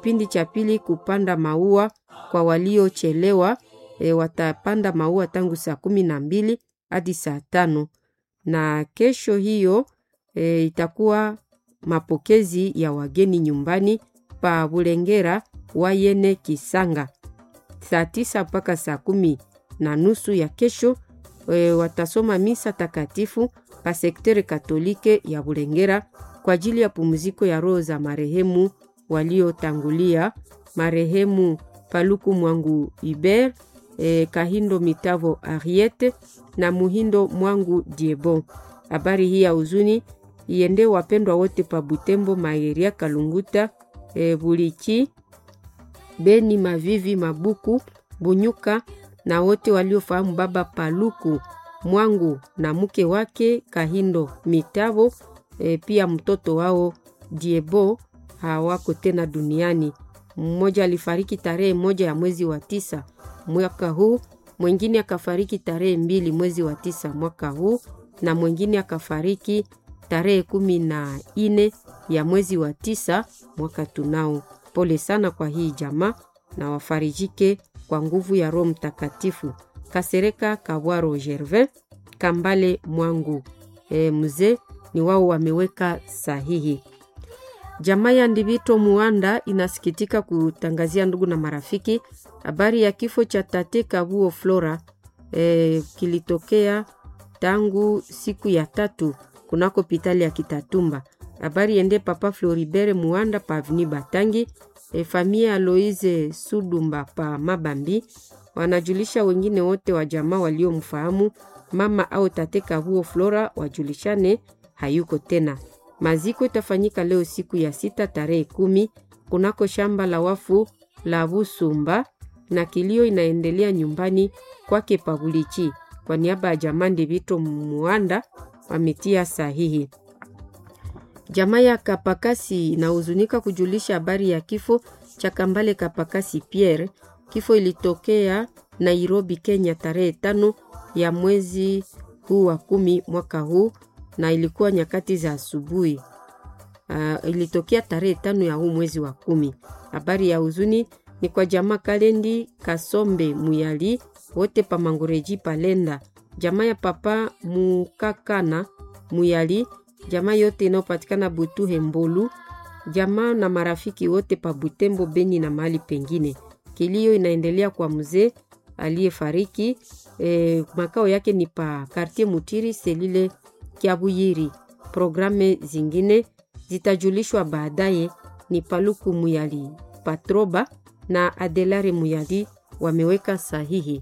kipindi cha pili kupanda maua kwa waliochelewa e, watapanda maua tangu saa kumi na mbili hadi saa tano na kesho hiyo e, itakuwa mapokezi ya wageni nyumbani pa Bulengera Wayene Kisanga saa tisa mpaka saa kumi na nusu ya kesho e, watasoma misa takatifu pa sektere katolike ya Bulengera kwa ajili ya pumziko ya roho za marehemu waliotangulia marehemu Paluku Mwangu Iber e, Kahindo Mitavo Ariete na Muhindo Mwangu Diebo. Habari hii ya huzuni iende wapendwa wote pa Butembo, Maeria, Kalunguta, e, Bulichi, Beni, Mavivi, Mabuku, Bunyuka na wote waliofahamu baba Paluku Mwangu na mke wake Kahindo Mitavo, e, pia mtoto wao Diebo hawako tena duniani. Mmoja alifariki tarehe moja ya mwezi wa tisa mwaka huu, mwingine akafariki tarehe mbili mwezi wa tisa mwaka huu, na mwingine akafariki tarehe kumi na ine ya mwezi wa tisa mwaka tunao. Pole sana kwa hii jamaa na wafarijike kwa nguvu ya Roho Mtakatifu. Kasereka Kabwaro Gervin Kambale Mwangu e, mzee ni wao wameweka sahihi. Jamaa ya Ndivito Muanda inasikitika kutangazia ndugu na marafiki habari ya kifo cha tate Kabuo Flora e, kilitokea tangu siku ya tatu kunako pitali ya Kitatumba. Habari ende papa Floribert Muanda pa Avni Batangi e, famia Aloise Sudumba pa Mabambi wanajulisha wengine wote wa jamaa waliomfahamu mama au tate Kabuo Flora wajulishane hayuko tena. Maziko itafanyika leo siku ya sita tarehe kumi kunako shamba la wafu la Busumba na kilio inaendelea nyumbani kwake Pabulichi. Kwa niaba ya jamaa Ndivito Muanda wametia sahihi. Jamaa ya Kapakasi inahuzunika kujulisha habari ya kifo cha Kambale Kapakasi Pierre. Kifo ilitokea Nairobi, Kenya tarehe tano ya mwezi huu wa kumi mwaka huu na ilikuwa nyakati za asubuhi. Uh, ilitokea tarehe tano ya huu mwezi wa kumi. Habari ya huzuni ni kwa jamaa Kalendi Kasombe Muyali wote pa Mangoreji Palenda, jamaa ya papa Mukakana Muyali, jamaa yote inayopatikana Butuhe Mbolu, jamaa na marafiki wote pa Butembo, Beni na mahali pengine. Kilio inaendelea kwa mzee aliyefariki. E, makao yake ni pa Kartier Mutiri selile Kiabuyiri. Programe zingine zitajulishwa baadaye. Ni Paluku Muyali Patroba na Adelare Muyali wameweka sahihi.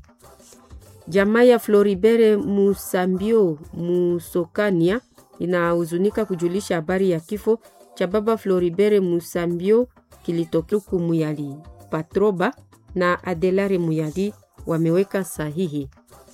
Jamaa ya Floribere Musambio Musokania inahuzunika kujulisha habari ya kifo cha baba Floribere Musambio kilitokuku Muyali Patroba na Adelare Muyali wameweka sahihi.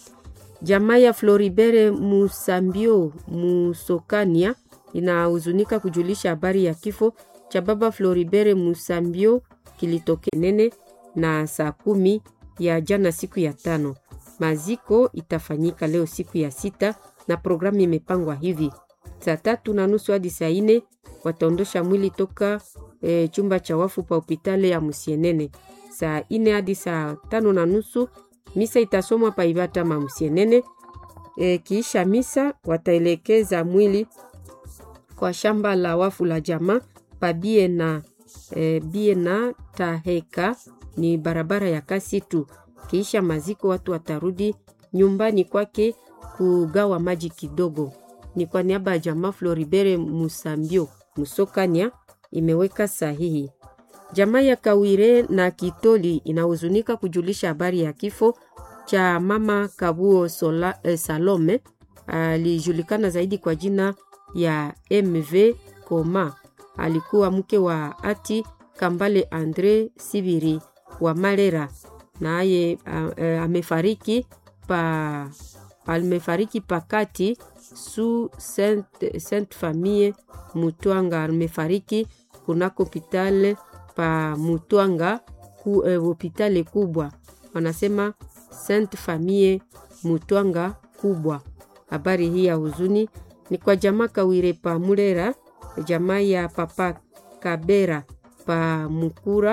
Jamaa ya Floribere Musambio Musokania inahuzunika kujulisha habari ya kifo cha baba Floribere Musambio kilitoke nene na saa kumi ya jana siku ya tano. Maziko itafanyika leo siku ya sita na programu imepangwa hivi: saa tatu na nusu hadi saa ine wataondosha mwili toka e, chumba cha wafu pa hopitale ya Musienene. Saa ine hadi saa tano na nusu misa itasomwa pa Ibata ma Musienene. E, kiisha misa wataelekeza mwili kwa shamba la wafu la jamaa pa bie na e, bie na taheka ni barabara ya kasi tu. Kiisha maziko watu watarudi nyumbani kwake kugawa maji kidogo. Ni kwa niaba ya jamaa Floribere Musambio Musokania imeweka sahihi. Jamaa ya Kawire na Kitoli inahuzunika kujulisha habari ya kifo cha mama Kabuo Sola, eh, Salome alijulikana zaidi kwa jina ya MV Koma. Alikuwa mke wa ati Kambale Andre Sibiri wa Malera, naye amefariki pa amefariki pakati su Sainte, Sainte Famille Mutwanga. Amefariki kunako hopitale pa Mutwanga ku, eh, hopitale kubwa wanasema Sainte Famille Mutwanga kubwa. Habari hii ya huzuni ni kwa jamaa Kawire pa Mulera, jamaa ya papa Kabera pa Mukura